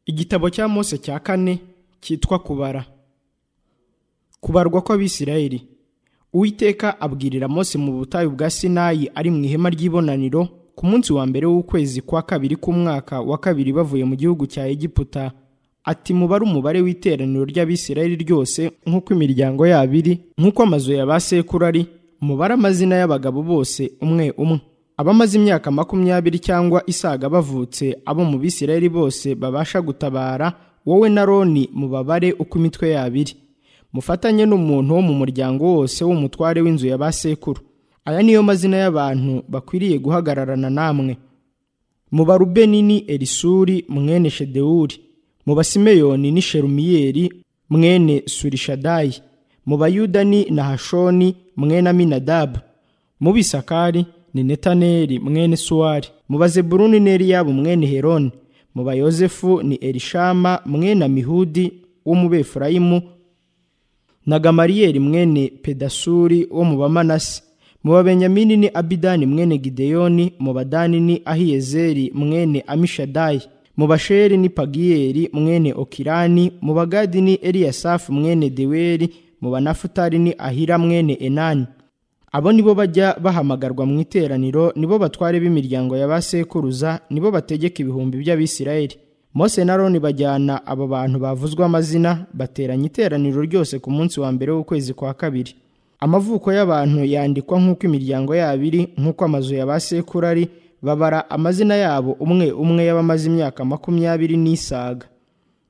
igitabo cya mose cya kane cyitwa kubara kubarwa kw'abisirayeli uwiteka abwirira mose mu butayu bwa sinayi ari mu ihema ry'ibonaniro ku munsi wa mbere w'ukwezi kwa kabiri k'umwaka wa kabiri bavuye mu gihugu cya egiputa ati mubare umubare w'iteraniro ry'abisirayeli ryose nk'uko imiryango yabo iri nk'uko amazu ya ba sekuru ari mubare amazina y'abagabo bose umwe umwe abamaze imyaka makumyabiri cyangwa isaga bavutse abo mu bisirayeli bose babasha gutabara wowe na roni mubabare uko imitwe yabo iri mufatanye n'umuntu wo mu muryango wose w'umutware w'inzu ya ba sekuru aya niyo mazina y'abantu bakwiriye guhagararana namwe mu barubeni ni elisuri mwene shedewuri mu basimeyoni ni sherumiyeri mwene surishadayi mu bayuda ni nahashoni mwene aminadabu mu bisakari ni netaneri mwene suwari mu bazebuluni ni eliyabu mwene heroni mu bayozefu ni elishama mwene amihudi w'umubefurayimu na gamariyeri mwene pedasuri wo mu bamanasi mu babenyamini ni abidani mwene gideyoni mu badani ni ahiyezeri mwene amishadayi mu basheri ni pagiyeri mwene okirani mu bagadi ni eliyasafu mwene deweri mu banafutari ni ahira mwene enani abo nibo bajya bahamagarwa mu iteraniro nibo batware b'imiryango ya ba sekuruza nibo bategeka ibihumbi by'abisirayeli mose na roni bajyana abo bantu bavuzwe amazina bateranya iteraniro ryose ku munsi wa mbere w'ukwezi kwa kabiri amavuko y'abantu yandikwa nk'uko imiryango yabo iri nk'uko amazu ya ba sekuru ari babara amazina yabo umwe umwe y'abamaze imyaka makumyabiri n'isaga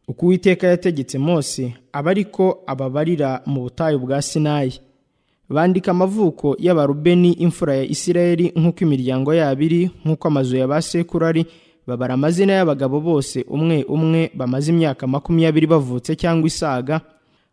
uko uwiteka yategetse mose aba ariko ababarira mu butayu bwa sinayi bandika amavuko y'abarubeni imfura ya isirayeli nk'uko imiryango yabo iri nk'uko amazu ya ba sekuru ari babara amazina y'abagabo bose umwe umwe bamaze imyaka makumyabiri bavutse cyangwa isaga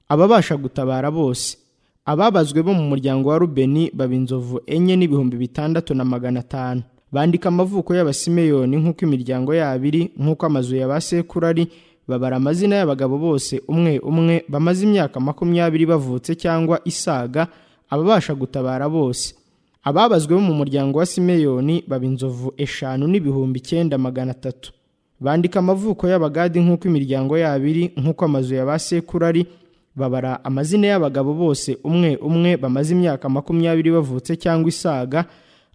ababasha gutabara bose ababazwe bo mu muryango wa rubeni baba inzovu enye n'ibihumbi bitandatu na magana atanu bandika amavuko y'abasimeyoni nk'uko imiryango yabo iri nk'uko amazu ya ba sekuru ari babara amazina y'abagabo bose umwe umwe bamaze imyaka makumyabiri bavutse cyangwa isaga ababasha gutabara bose ababazwe bo mu muryango wa simeyoni baba inzovu eshanu n'ibihumbi icyenda magana atatu bandika amavuko y'abagadi nk'uko imiryango yabo iri nk'uko amazu ya ba sekuru ari babara amazina y'abagabo bose umwe umwe bamaze imyaka makumyabiri bavutse cyangwa isaga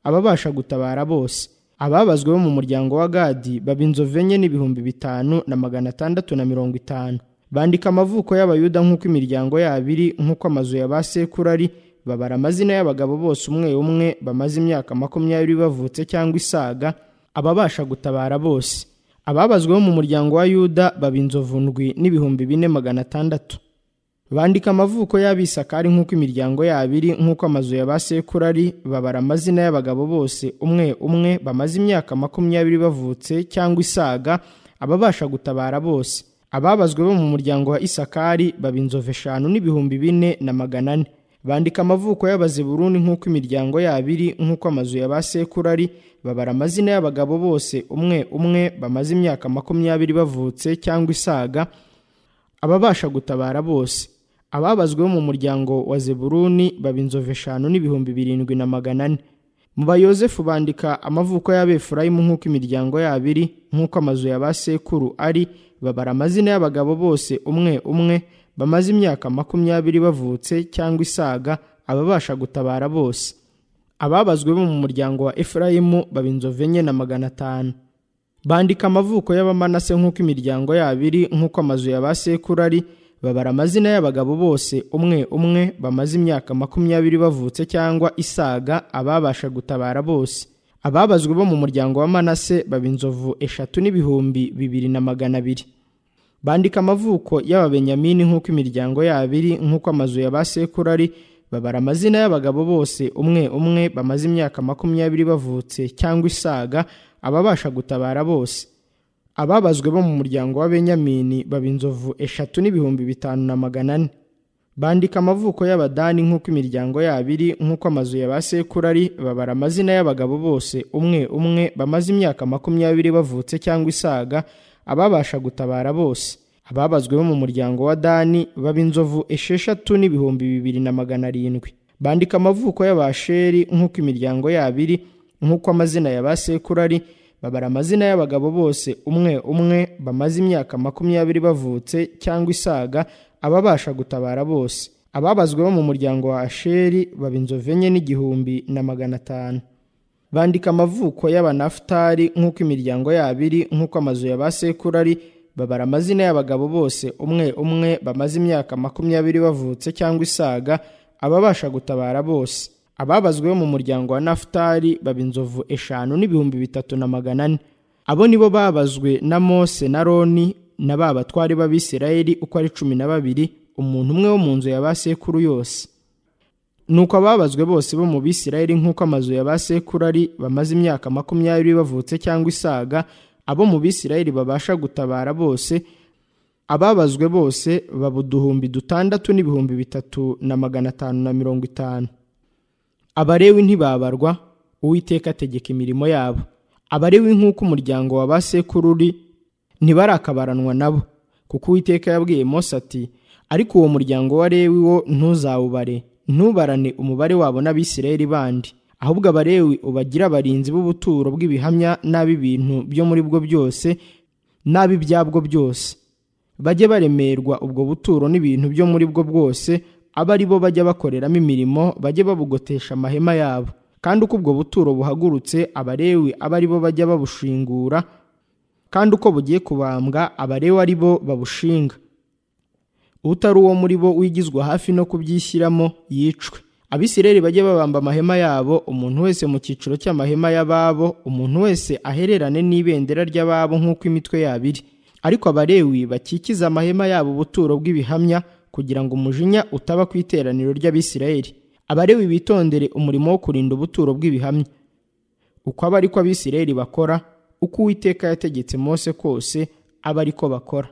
ababasha gutabara bose ababazwe bo mu muryango wa gadi baba inzovu enye n'ibihumbi bitanu na magana atandatu na mirongo itanu bandika amavuko y'abayuda nk'uko imiryango yabo iri nk'uko amazu ya ba sekuru ari babara amazina y'abagabo bose umwe umwe bamaze imyaka makumyabiri bavutse cyangwa isaga ababasha gutabara bose ababazwe bo mu muryango wa yuda baba inzovu ndwi n'ibihumbi bine magana atandatu bandika amavuko y'abisakari nk'uko imiryango yabo iri nk'uko amazu ya ba sekuru ari babara amazina y'abagabo bose umwe umwe bamaze imyaka makumyabiri bavutse cyangwa isaga ababasha gutabara bose ababazwe bo mu muryango wa isakari baba inzovu eshanu n'ibihumbi bine na magana ane bandika amavuko y'abazeburuni nk'uko imiryango yabo iri nk'uko amazu ya ba sekuru ari babara amazina y'abagabo bose umwe umwe bamaze imyaka makumyabiri bavutse cyangwa isaga ababasha gutabara bose ababazwe bo mu muryango wa zeburuni baba inzovu eshanu n'ibihumbi birindwi na magana ane mu bayozefu bandika amavuko y'abefurayimu nk'uko imiryango yabo iri nk'uko amazu ya ba sekuru ari babara amazina y'abagabo bose umwe umwe bamaze imyaka makumyabiri bavutse cyangwa isaga ababasha gutabara bose ababazwe bo mu muryango wa efurayimu baba inzovu enye na magana atanu bandika amavuko y'abamanase nk'uko imiryango yabo iri nk'uko amazu ya ba sekuru ari babara amazina y'abagabo bose umwe umwe bamaze imyaka makumyabiri bavutse cyangwa isaga ababasha gutabara bose ababazwe bo mu muryango wa manase baba inzovu eshatu n'ibihumbi bibiri na magana abiri bandika amavuko y'ababenyamini nk'uko imiryango yabo iri nk'uko amazu ya ba sekuru ari babara amazina y'abagabo bose umwe umwe bamaze imyaka makumyabiri bavutse cyangwa isaga ababasha gutabara bose ababazwe bo mu muryango w'abenyamini baba inzovu eshatu n'ibihumbi bitanu na magana ane bandika amavuko y'abadani nk'uko imiryango yabo iri nk'uko amazu ya ba sekuru ari babara amazina y'abagabo bose umwe umwe bamaze imyaka makumyabiri bavutse cyangwa isaga ababasha gutabara bose ababazwe bo mu muryango wa dani baba inzovu esheshatu n'ibihumbi bibiri na magana arindwi bandika amavuko y'abasheri nk'uko imiryango yabo iri nk'uko amazina ya ba sekuru ari babara amazina y'abagabo bose umwe umwe bamaze imyaka makumyabiri bavutse cyangwa isaga ababasha gutabara bose ababazwe bo mu muryango wa asheri baba inzovu enye n'igihumbi na magana atanu bandika amavuko y'abanafutari nk'uko imiryango yabo iri nk'uko amazu ya ba sekuru ari babara amazina y'abagabo bose umwe umwe bamaze imyaka makumyabiri bavutse cyangwa isaga ababasha gutabara bose ababazwe bo mu muryango wa nafutari baba inzovu eshanu n'ibihumbi bitatu na magana ane abo ni bo babazwe na mose na roni na ba batwari b'abisirayeli uko ari cumi na babiri umuntu umwe wo mu nzu ya ba sekuru yose nuko ababazwe bose bo mu bisirayeli nk'uko amazu ya ba sekuru ari bamaze imyaka makumyabiri bavutse cyangwa isaga abo mu bisirayeli babasha gutabara bose ababazwe bose baba uduhumbi dutandatu n'ibihumbi bitatu na magana atanu na mirongo itanu abarewi ntibabarwa uwiteka ategeka imirimo yabo abarewi nk'uko umuryango wa ba sekuru uri ntibarakabaranwa nabo kuko uwiteka yabwiye mose ati ariko uwo muryango wa lewi wo ntuzawubare ntubarane umubare wabo n'abisirayeli bandi ahubwo abarewi ubagira abarinzi b'ubuturo bw'ibihamya n'ab'ibintu byo muri bwo byose n'ab'ibyabwo byose bajye baremerwa ubwo buturo n'ibintu byo muri bwo bwose abe ari bo bajya bakoreramo imirimo bajye babugotesha amahema yabo kandi uko ubwo buturo buhagurutse abarewi abe ari bo bajya babushingura kandi uko bugiye kubambwa abarewi ari bo babushinga utari uwo muri bo wigizwa hafi no kubyishyiramo yicwe abisireri bajye babamba amahema yabo umuntu wese mu cyiciro cy'amahema y'ababo umuntu wese ahererane n'ibendera ry'ababo nk'uko imitwe yabo iri ariko abarewi bakikize amahema yabo ubuturo bw'ibihamya kugira ngo umujinya utaba ku iteraniro ry'abisirayeli abarewi bitondere umurimo wo kurinda ubuturo bw'ibihamya uko aba ariko abisirayeli bakora uko uwiteka yategetse mose kose aba ariko bakora